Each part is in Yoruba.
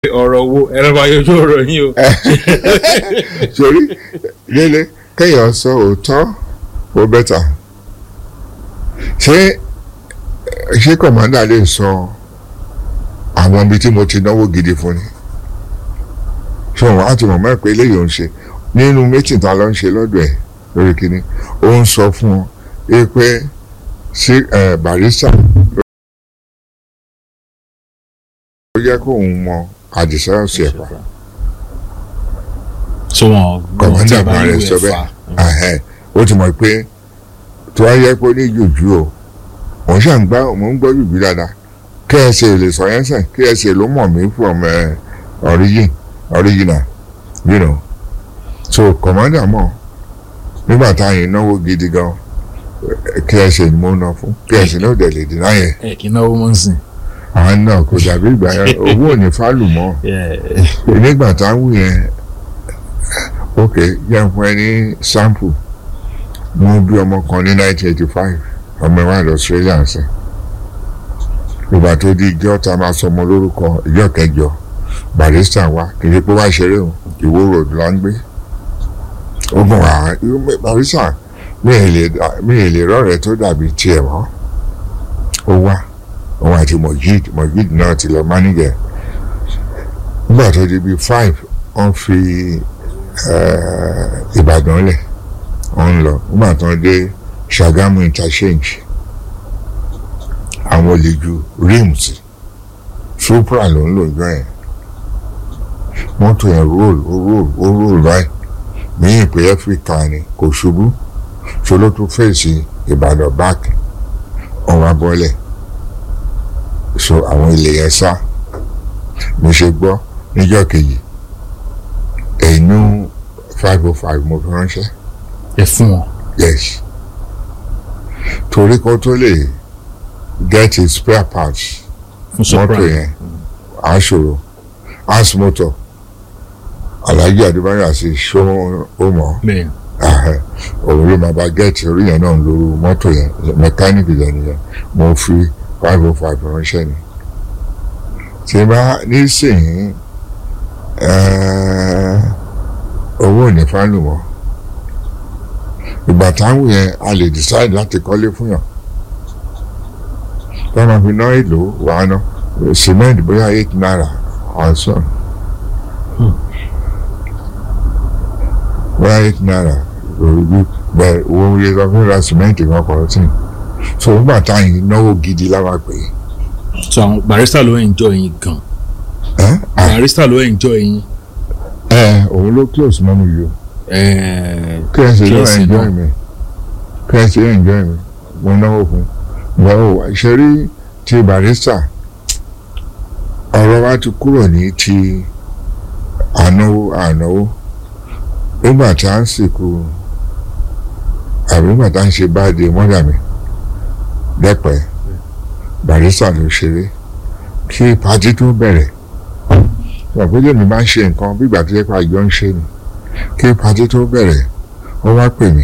ọ̀rọ̀ wo ẹ̀rọ bá yọjú ọ̀rọ̀ yín o. sórí délé kéèyàn sọ òótọ́ ó bẹ́tà ṣé ṣé kọ̀mọ́dà lè sọ àwọn ibi tí mo ti náwó gidi fún ni ṣé wọn á ti mọ̀ mọ́ ẹ̀ pé eléyìí ò ń ṣe nínú méjì tá a lọ ń ṣe lọ́dọ̀ ẹ̀ lórí kínní ó ń sọ fún ọ ẹ pé sí barista ó yẹ kó òun mọ àdìsá ọ̀sẹ̀ ẹ̀fà so wọn kọ̀mọ́dà bá rẹ̀ sọ bẹ́ẹ̀ ó ti mọ̀ pé tó wáyé pé ó ní jùjú o mò ń ṣàǹgbá mò ń gbọ́ jùjú dáadáa ksa lè sọ yẹn sàn ksa ló mọ̀ mí from uh, origin original you know so commander mọ̀ nígbà táyìn náwó gidi gan ksa ni mo ná fún ksa náà dẹ̀ lè dínà yẹn ẹ kì í náwó mọ́ sí. àwọn náà kò dàbí ìgbà yẹn owó ò ní fálù mọ́ nígbà táwọn yẹn ok yẹn fún ẹ ní sample mo bí ọmọ kan ní nineteen eighty five ọmọ ẹ wà lọ Australia ṣe ìgbà tó di ìjọ tá a máa sọ ọmọ lórúkọ ìjọ kẹjọ barista wa kì í ṣe pé wá ṣeré o ìwó road la ń gbé ó mọ wá barista mi ì lè mi ì lè rọrẹ tó dàbí tiẹ̀ mọ́ ó wá òun àti Mojid Mojid náà ti lọ mánìjẹ nígbà tó di bíi five wọ́n fi Ìbàdàn lẹ̀ wọ́n ń lọ nígbà tó dé Ṣàgámù interchange àwọn olè ju rims supra ló ń lò jọ yẹn mọ́tò yẹn roll ó roll ó roll báyìí míyìn pé áfíríkà ni kò ṣubú ṣe ló tún fèsì ìbàdàn báàkì ọ̀hún abọ́lẹ̀ so àwọn ilé yẹn sá mi ṣe gbọ́ níjọ́ kejì ẹ̀yinú five oh five mo fi ránṣẹ́ ẹ fún wọn. yes torí kó tó lè get his spare parts fún mọ́tò surprise. yẹn aṣòro as motor alhaji adébáyọ̀ àti ṣó ó mọ̀ bẹ́ẹ̀ ahẹ́, òun ló máa bá gẹ́ẹ̀tì orí yẹn náà lóru mọ́tò yẹn mẹkáníìkì yẹn nìyẹn mo fi five oh five ránṣẹ́ ni tí bá nísìnyí eh, owó ò ní fálù mọ́ ìgbà táwọn yẹn a lè decide láti kọ́lé fún yàn tó máa fi ná èlò wàá ná cement bóyá eight naira ọ̀sán bóyá eight naira òrùbí bẹ́ẹ̀ owó yẹ lọ fún ra cement kan kọ̀ ọ́ tì so nígbà táyìn náwó gidi láwa pè so àwọn barista ló enjoy yín gan é ẹ́ à barista ló enjoy yín ẹ òun ló close mọ́ mi yìí o ẹ̀ẹ́ kí ẹ ṣe ló KFC enjoy náà. mi kí ẹ ṣe enjoy mi mo náwó fún báwo ṣe rí ti barista ọ̀rọ̀ wa ti kúrò ní ti ànáwó ànáwó nígbà tá à ń sìnkú àbí nígbà tá à ń ṣe báàdì mọ́dà mi dẹ́pẹ́ barista ló ṣeré kí pàtí tó bẹ̀rẹ̀ ìgbàgbọ́dọ̀ mi máa ń ṣe nǹkan bí ìgbà tó yẹ pé àjọ ń ṣe ni kí pàtí tó bẹ̀rẹ̀ ó wá pè mí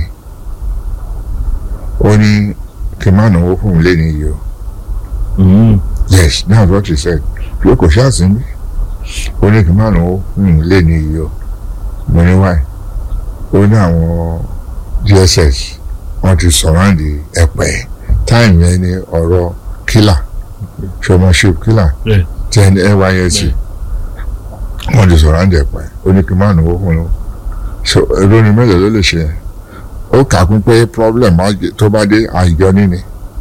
ó ní kí n má náwó fún un lẹ́nu yìí o Mm. yes that's what he said pé kò ṣáàsì ń bí ó ní kí n má náwó fún un lẹ́nu yìí o mo ní wáyé ó ní àwọn dss wọ́n ti sọ̀ráǹdì ẹ̀pẹ́ táìmù yẹn ní ọ̀rọ̀ kílà ṣọmọṣẹ́ kílà Yeah. tí ẹni nysc wọ́n ti sọ̀ráǹdì ẹ̀pẹ́ ó ní kí n má náwó fún un so èrò ni mélòó ló lè ṣe yẹn ó kà kún pé problem á jẹ- tó bá dé àìjọ níní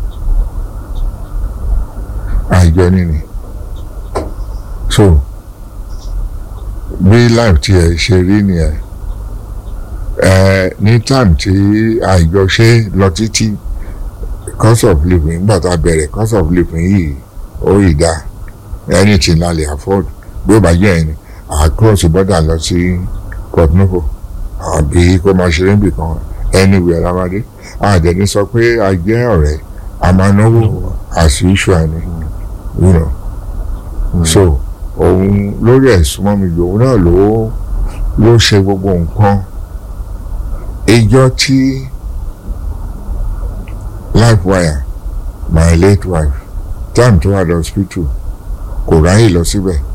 àìjọ níní so bí life tiẹ̀ ṣe rí nìyẹn ẹ ní time tí àìjọ ṣe lọ títí cost of living nígbà tá a bẹ̀rẹ̀ cost of living yìí ó yìí dá anything la lè afford bí ó bá jẹ́ ẹni à cross border lọ sí Port Novo àbí kó máa ṣeré níbì kan anywhere lábàdé àdẹ̀ni sọ pé a jẹ́ ọ̀rẹ́ a máa náwó as usual ni you know so òun lórí ẹ̀sùn mọ́ mi lòun náà ló ló ṣe gbogbo nǹkan ìjọ tí life wire my late wife time tó wà lọ hospital kò ráyè lọ síbẹ̀